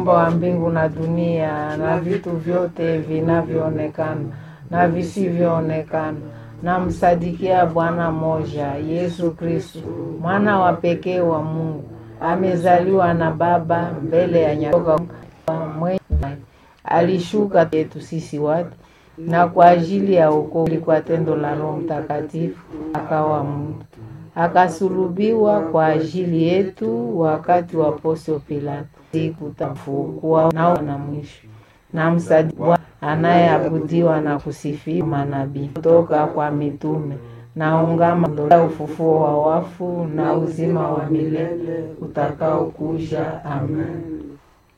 muumba wa mbingu na dunia na vitu vyote vinavyoonekana na visivyoonekana. Namsadikia Bwana moja Yesu Kristu, mwana wa pekee wa Mungu, amezaliwa na Baba mbele ya nyatoka mwenye alishuka yetu sisi watu na kwa ajili ya wokovu kwa tendo la Roho Mtakatifu akawa mtu, akasulubiwa kwa ajili yetu wakati wa Pontio Pilato, sikutafukua nao na mwisho na msadiwa anayeabudiwa na kusifiwa manabii kutoka kwa mitume na ungama ya ufufuo wa wafu na uzima wa milele utakaokuja. Amen.